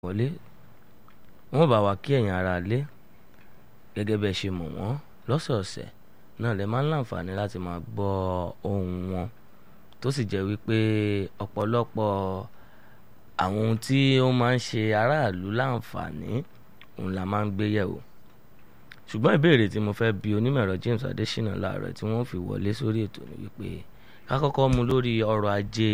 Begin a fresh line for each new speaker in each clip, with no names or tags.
wọlé wọ́n bá wa kí ẹ̀yin ará lé gẹ́gẹ́ bẹ́ẹ̀ ṣe mọ̀ wọ́n lọ́sọ̀ọ̀sẹ̀ náà lè máa ń láǹfààní láti máa gbọ́ ohùn wọn tó sì jẹ́ wípé ọ̀pọ̀lọpọ̀ àwọn ohun tí ó máa ń ṣe aráàlú láǹfààní òun la máa ń gbé yẹ̀wò ṣùgbọ́n ìbéèrè tí mo fẹ́ bi onímọ̀ẹ̀rọ James Adésínà láàárọ̀ tí wọ́n fi wọlé sórí ètò ni wípé ká kọ́kọ́ mú lórí ọrọ̀ ajé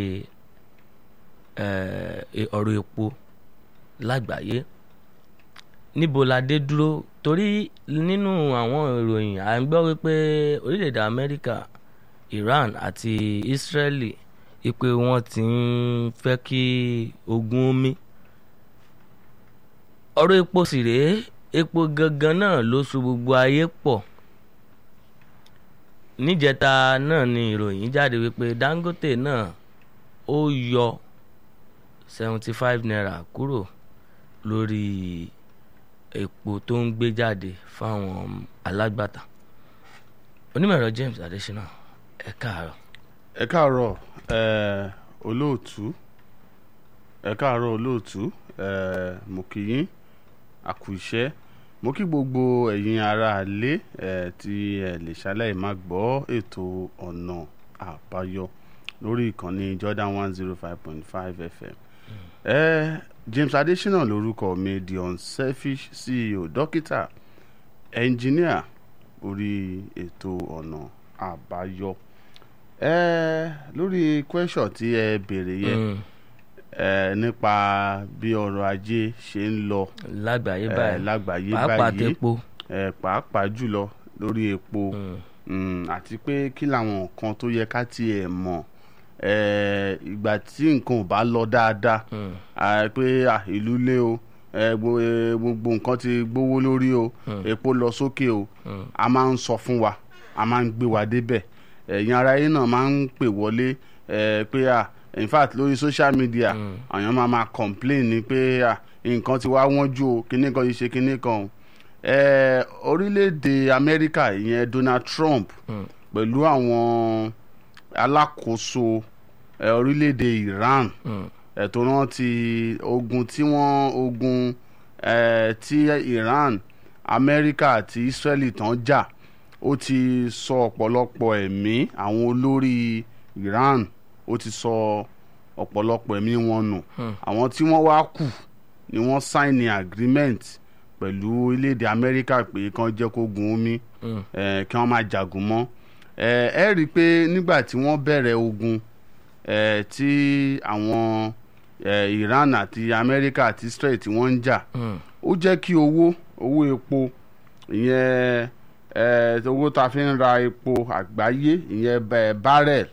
ọ̀rọ̀ epo lágbàáyé níbo la dé dúró torí nínú àwọn ìròyìn à ń gbọ́ wípé orílẹ̀-èdè Amẹ́ríkà Iran àti Israeli ipe wọn ti ń fẹ́ kí ogun omi ọ̀rọ̀ epo sì rèé epo gangan náà ló so gbogbo ayé pọ̀ níjẹta náà ni ìròyìn jáde wípé Dangote náà ó yọ seventy five naira kúrò lórí epo tó ń gbé jáde fáwọn alágbàtà onímọ̀ẹ̀rọ James Adésínà ẹ káàárọ̀.
ẹ káàárọ̀ ẹ olóòtú ẹ káàárọ̀ olóòtú ẹ mo kí yín àkú iṣẹ́ mo kí gbogbo ẹ̀yin ará ilé ẹ tí ẹ lè ṣaláì má gbọ́ ètò ọ̀nà àbáyọ lórí ìkànnì Jordan one zero five point five FM ẹ James Adésínà lórúkọ mi the unselfish CEO dókítà ẹnjìníà orí ètò ọ̀nà àbáyọ ẹ lórí question tí ẹ béèrè yẹn ẹ nípa bí ọrọ̀ ajé ṣe ń lọ
lágbàáyé
ẹ
báyìí
lágbàáyé
pàápàá
báyìí
tepo
ẹ pàápàá jùlọ lórí epo mm, àti pé kí làwọn nǹkan tó yẹ ká tiẹ̀ mọ̀ ẹ ìgbà tí nǹkan ò bá lọ dáadáa à, pé à, ìlú lé o ẹ, gbo- ẹ, gbogbo nǹkan ti gbówó lórí o epo lọ sókè o a máa ń sọ fún wa a máa ń gbé wa débẹ̀ ẹ̀yin ara yín náà máa ń pè wọlé ẹ, pé à in fact lórí social media àwọn máa máa complain ni pé à nǹkan ti wá wọ́n jù o kíní kan yìí ṣe kíní kan o ẹ, orílẹ̀-èdè Amẹ́ríkà ìyẹn Donald Trump pẹ̀lú àwọn alákòóso ẹ, orílẹ̀-èdè Iran ẹ, tó rántí ogun tí wọ́n ogun ẹ, tí Iran Amẹ́ríkà àti Israeli tán jà ó ti sọ ọ̀pọ̀lọpọ̀ ẹ̀mí àwọn olórí Iran ó ti sọ ọ̀pọ̀lọpọ̀ ẹ̀mí wọn nù àwọn tí wọ́n wá kù ni wọ́n sign agreement pẹ̀lú orílẹ̀-èdè Amẹ́ríkà pé kán jẹ́ kó gun omi ẹ, kí wọ́n máa jagun mọ́ ẹ ẹ rí i pé nígbà tí wọ́n bẹ̀rẹ̀ ogun ẹ, tí àwọn ẹ, Iran àti Amẹ́ríkà àti Israel tí wọ́n ń jà ó jẹ́ kí owó owó epo ìyẹn ẹ, owó tá a fi ń ra epo àgbáyé ìyẹn bẹ- barrel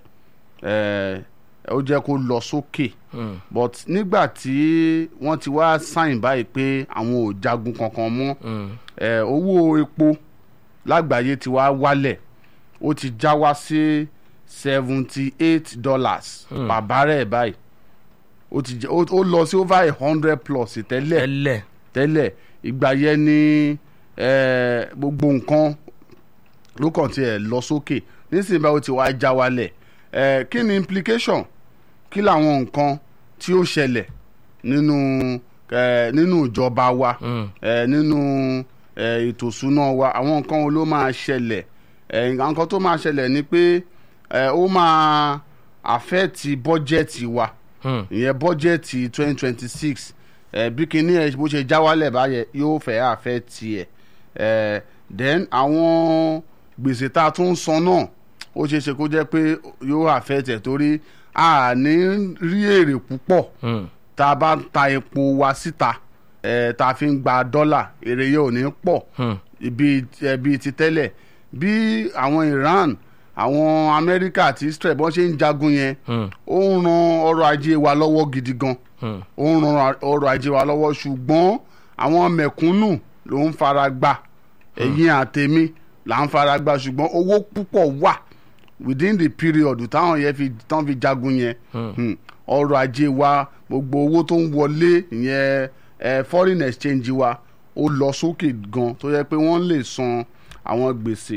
ẹ, ó jẹ́ kó lọ sókè but nígbà tí wọ́n ti wá sign báyìí pé àwọn ò jagun kankan mọ́ ẹ, owó epo lágbàáyé ti wá wálẹ̀ ó ti já wá sí seventy eight dollars per barrel báyìí ó ti jẹ́- ó ó lọ sí over a hundred plus tẹ́lẹ̀
tẹ́lẹ̀
tẹ́lẹ̀ ìgbà yẹn ni eh, gbogbo nǹkan ló kàn tiẹ̀ lọ sókè nísìnyí báwo ti wá já wálẹ̀ Eh, kí ni implication kí làwọn nǹkan tí ó ṣẹlẹ̀ nínú eh, nínú ìjọba wa eh, nínú eh, ètò ìṣúná wa àwọn nǹkan wo ló máa ṣẹlẹ̀ eh, nǹkan tó máa ṣẹlẹ̀ ni pé eh, ó máa àfẹ́ẹ̀tì bọ́jẹ́ẹ̀tì wa ìyẹn bọ́jẹ́ẹ̀tì twenty twenty six bí kinní ẹ̀ bó ṣe já wálẹ̀ báyẹn yóò fẹ́ àfẹ́ẹ̀tì ẹ̀ eh, then àwọn gbèsè tá a tún ń san náà ó ṣeé ṣe kó jẹ́ pé yóò àfẹ́ẹ̀tì ẹ̀ torí a ní rí èrè púpọ̀ tá a bá ń ta epo wa síta eh, tá a fi ń gba dọ́là èrè yẹn ò ní pọ̀ ibi eh, bíi ti tẹ́lẹ̀ bí àwọn Iran àwọn Amẹ́ríkà àti Israel bọ́n ṣe ń jagun yẹn ó ń ran ọrọ̀ ajé wa lọ́wọ́ gidi gan ó ń ran ọrọ̀ ajé wa lọ́wọ́ ṣùgbọ́n àwọn mẹ̀kúnnù ló ń fara gbà ẹ̀yin àtẹ̀mí là ń fara gbà ṣùgbọ́n owó púpọ̀ wà within the period táwọn yẹn fi tán fi jagun yẹn hmm, ọrọ̀ ajé wa gbogbo owó tó ń wọlé ìyẹn eh, foreign exchange wa ó lọ sókè gan tó yẹ pé wọ́n lè san àwọn gbèsè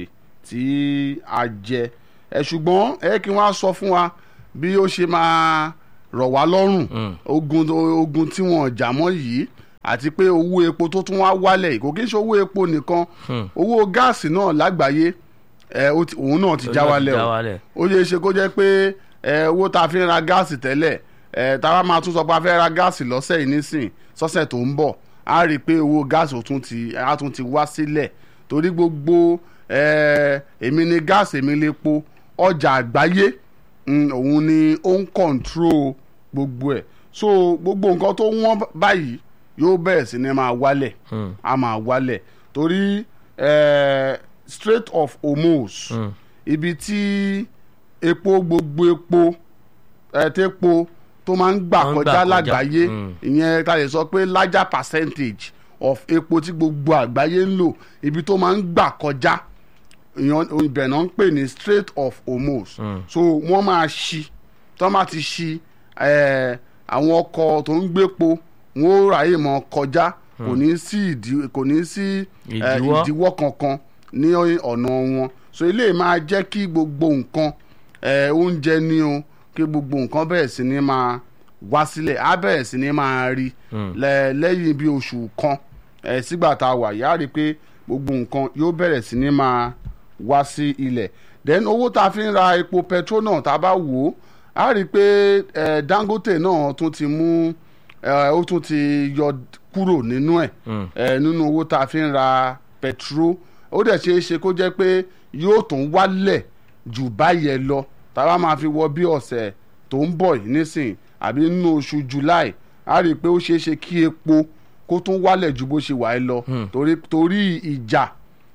tí a jẹ ẹ ṣùgbọ́n ẹ kí wọ́n á sọ fún wa bí ó ṣe máa rọ̀ wá lọ́rùn ogun ogun tí wọ́n jà mọ́ yìí àti pé owó epo tó tún wá wálẹ̀ kò kí n ṣe owó epo nìkan owó gáàsì náà lágbàáyé ẹ, ó ti- òun náà ti já wálẹ̀ o
wálẹ̀.
ó yẹ ṣe kó jẹ́ pé ẹ, owó tá a fi ń ra gáàsì tẹ́lẹ̀ ẹ, tá a bá máa tún sọ pé a fẹ́ ra gáàsì lọ́sẹ̀ yìí nísìn sọ́sẹ̀ tó ń bọ̀ á rí i pé owó gáàsì ó tún ti á tún ti wá sílẹ̀ torí gbogbo ẹ, èmi ni gáàsì èmi lè po ọjà àgbáyé mm, òun ni ó ń kọ̀ǹtró gbogbo ẹ̀ so gbogbo nǹkan tó wọ́n báyìí yóò bẹ̀rẹ̀ sí ni máa wálẹ̀ a máa wálẹ̀ torí eh, Strait of Hormuz ibi tí epo gbogbo epo eh, tepo tó máa ń gbà
Wọ́n ń gbà
kọjá
kọjá.
lágbàáyé
Mm.
ìyẹn ta lè sọ pé larger percentage of epo tí gbogbo àgbáyé ń lò ibi tó máa ń gbà kọjá ìyẹn ibẹ̀ náà ń pè ní Strait of Hormuz so wọ́n máa ṣí tó máa ti ṣí eh, àwọn ọkọ̀ tó ń gbépo wọ́n ó ráyè mọ́ kọjá kò ní sí ìdí kò ní sí eh,
Ìdíwọ́.
ìdíwọ́ kankan ní ọ̀nà wọn so eléyìí máa jẹ́ kí gbogbo nǹkan eh, oúnjẹ ní o kí gbogbo nǹkan bẹ̀rẹ̀ sí ní máa wá sílẹ̀ á bẹ̀rẹ̀ sí ní máa rí lẹ́- lẹ́yìn bí oṣù kan eh, sígbà tá a wà yá rí i pé gbogbo nǹkan yóò bẹ̀rẹ̀ sí ní máa wá sí ilẹ̀ then owó tá a fi ń ra epo petrol náà tá a bá wò ó a rí i pé eh, Dangote náà tún ti mú eh, ó tún ti yọ kúrò nínú ẹ̀ eh, nínú owó tá a fi ń ra petrol ó dẹ̀ ṣeé ṣe kó jẹ́ pé yóò tún wálẹ̀ jù báyẹn lọ tá a bá máa fi wọ bí ọ̀sẹ̀ tó ń bọ̀ yìí nísìn àbí nínú oṣù July a rí i pé ó ṣeé ṣe kí epo kó tún wálẹ̀ ju bó ṣe wà ẹ́ lọ torí torí ìjà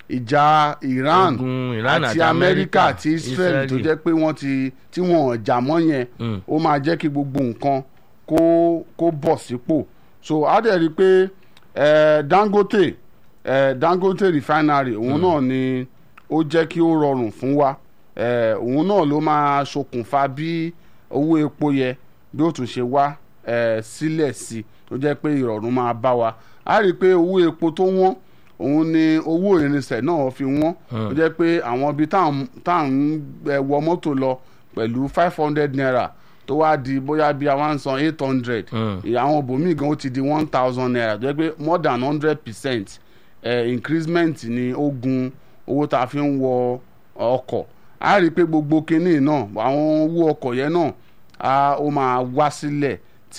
ìjà Iran
Ogun Iran
àti
àti
Amẹ́ríkà
Amẹ́ríkà,
àti Israel tó
Israeli.
jẹ́ pé wọ́n ti tí wọ́n ò jà mọ́ yẹn
Mm.
ó máa jẹ́ kí gbogbo nǹkan kó kó bọ̀ sípò so a dẹ̀ rí i pé eh, Dangote eh, Dangote refinery òun náà ni ó jẹ́ kí ó rọrùn fún wa eh, òun náà ló máa ṣokùnfà bí owó epo yẹ bí ó tún ṣe wá eh, sílẹ̀ sí i tó jẹ́ pé ìrọ̀rùn máa bá wa a rí i pé owó epo tó wọ́n òun ni owó irinṣẹ́ náà fi wọ́n tó jẹ́ pé àwọn ibi táwọn táwọn eh, wọ mọ́tò lọ pẹ̀lú five hundred naira tó wá di bóyá bí àwọn san eight hundred àwọn òbòmíì gan ó ti di one thousand naira tó jẹ́ pé more than hundred percent increment ni ó gun owó tá a fi ń wọ ọkọ̀ a rí i pé gbogbo kinní náà àwọn owó ọkọ̀ yẹn náà a ó máa wá sílẹ̀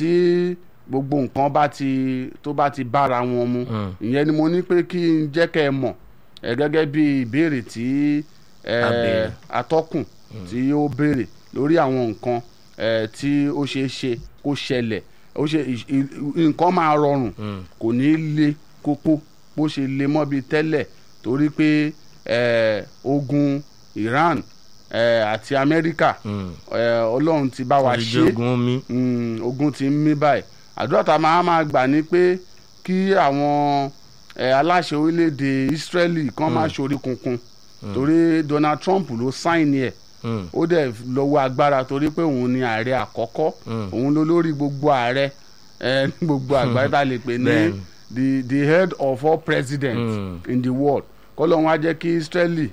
tí gbogbo nǹkan bá ti tó bá ti bára wọn mu ìyẹn ni mo ní pé kí n jẹ́ kẹ́ ẹ mọ̀ ẹ gẹ́gẹ́ bí ìbéèrè tí ẹ,
A béèrè.
atọ́kùn tí ó béèrè lórí àwọn nǹkan ẹ, tí ó ṣeé ṣe kó ṣẹlẹ̀ ó ṣe ì- ì- nǹkan máa rọrùn kò ní le kókó bó ṣe le mọ́ bíi tẹ́lẹ̀ torí pé ẹ, ogun Iran ẹ, àti Amẹ́ríkà ẹ, Ọlọ́run ti bá wa
Ti
ṣe
jogun omi.
mm, ogun ti ń mí báyìí àdúrà tá a máa máa gbà ní pé kí àwọn ẹ, aláṣẹ orílẹ̀-èdè Israeli kan máa ṣorí kunkun torí Donald Trump ló sáìnì ẹ̀
Mm.
ó dẹ̀ lọ́wọ́ agbára torí pé òun ni ààrẹ àkọ́kọ́ òun ló lórí gbogbo ààrẹ ẹ, ní gbogbo àgbáyé tá a lè pè ní
Bẹ́ẹ̀ni.
the the head of all presidents
Mm.
in the world kọ́lọ́hún á jẹ́ kí Israeli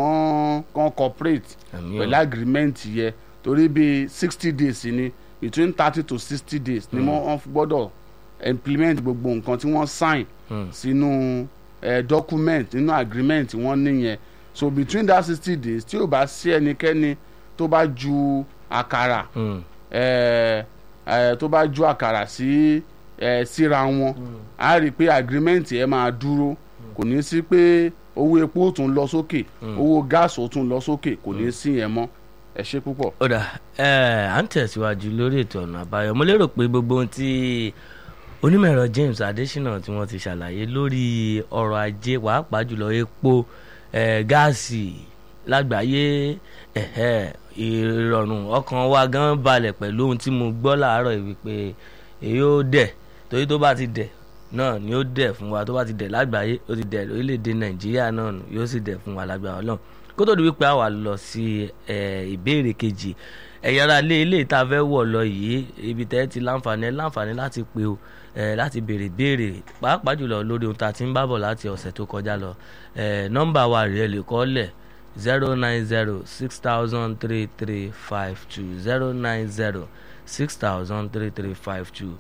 kan kan cooperate
Àmín o.
pẹ̀lú agreement yẹ torí bíi sixty days ni between thirty to sixty days ni wọ́n gbọ́dọ̀ implement gbogbo nǹkan tí wọ́n sign
Mm.
sínú eh, document nínú agreement wọ́n níyẹn so between that sixty days tí ò bá sí ẹnikẹ́ni tó bá ju àkàrà
Mm.
eh, eh, tó bá ju àkàrà sí eh, síra wọn á rí i pé agreement yẹn máa dúró kò ní sí pé owó epo ó tún lọ sókè owó gáàsì ó tún lọ sókè kò ní sí yẹn mọ́ ẹ ṣe púpọ̀.
ó dà ẹ à ń tẹ̀síwájú lórí ètò ọ̀nà àbáyọ mo lérò pé gbogbo ohun tí onímọ̀-ẹ̀rọ James Adésínà tí wọ́n ti ṣàlàyé lórí ọrọ̀ ajé pàápàá jùlọ epo eh, gáàsì lágbàáyé ẹ̀hẹ́, ìrọ̀rùn ọkàn wa gan balẹ̀ pẹ̀lú ohun tí mo gbọ́ láàárọ̀ yìí wípé èyí ó dẹ̀ torí tó bá ti dẹ̀ náà ni ó dẹ̀ fún wa tó bá ti dẹ̀ lágbàáyé ó ti dẹ̀ lórílẹ̀‐èdè Nàìjíríà náà nù, yóò sì dẹ̀ fún wa lágbára Ọlọ́run kó tó di wípé a wà lọ sí ẹ, ìbéèrè kejì ẹ̀yà ara lé ilé ìta fẹ́ wọ̀ lọ yìí ibi tẹ́ ti láǹfààní ẹ láǹfààní láti pe o ẹ, láti béèrè béèrè pàápàá jùlọ lórí ohun tá a ti ń bábọ̀ láti ọ̀sẹ̀ tó kọjá lọ ẹ, nọ́mbà wa rèé lè kọ́ lẹ̀ zero nine zero six thousand three three five two zero nine zero six thousand three three five two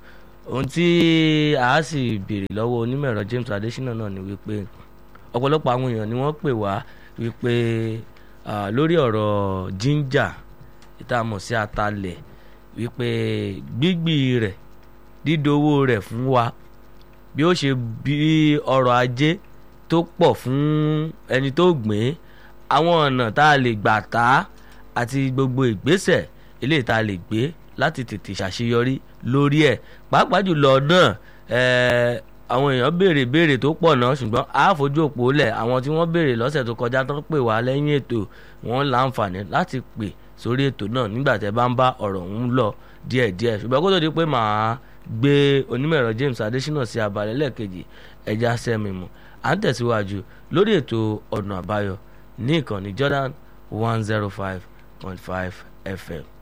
ohun tí a sì béèrè lọ́wọ́ onímọ̀ ẹ̀rọ James Adesina náà ni wípé ọ̀pọ̀lọpọ̀ àwọn èèyàn ni wọ́n pè wá wípé ah, lórí ọ̀rọ̀ ginger ìtààmọ̀ sí atalẹ̀ wípé gbígbì rẹ̀ dídowó rẹ̀ fún wa bí ó ṣe bí ọrọ̀ ajé tó pọ̀ fún ẹni tó gbìn àwọn ọ̀nà tá a lè gbà tá àti gbogbo ìgbésẹ̀ eléyìí tá a lè gbé láti tètè ṣàṣeyọrí lórí ẹ̀ pàápàá jùlọ náà ẹ̀ẹ́ àwọn èèyàn béèrè béèrè tó pọ̀ náà ṣùgbọ́n a fojú òpó lẹ̀ àwọn tí wọ́n béèrè lọ́sẹ̀ tó kọjá tán pè wá lẹ́yìn ètò wọn láǹfààní láti pè sórí ètò náà nígbà tẹ́ bá ń bá ọ̀rọ̀ ọ̀hún lọ díẹ̀díẹ̀ ṣùgbọ́n kó tó di pé màá gbé onímọ̀ ẹ̀rọ James Adesina sí abalẹ̀ lẹ́ẹ̀kejì ẹja sẹ́mi mu à ń tẹ̀síwájú lórí ètò ọ̀nà àbáyọ ní ìkànnì Jordan one zero five point five FM.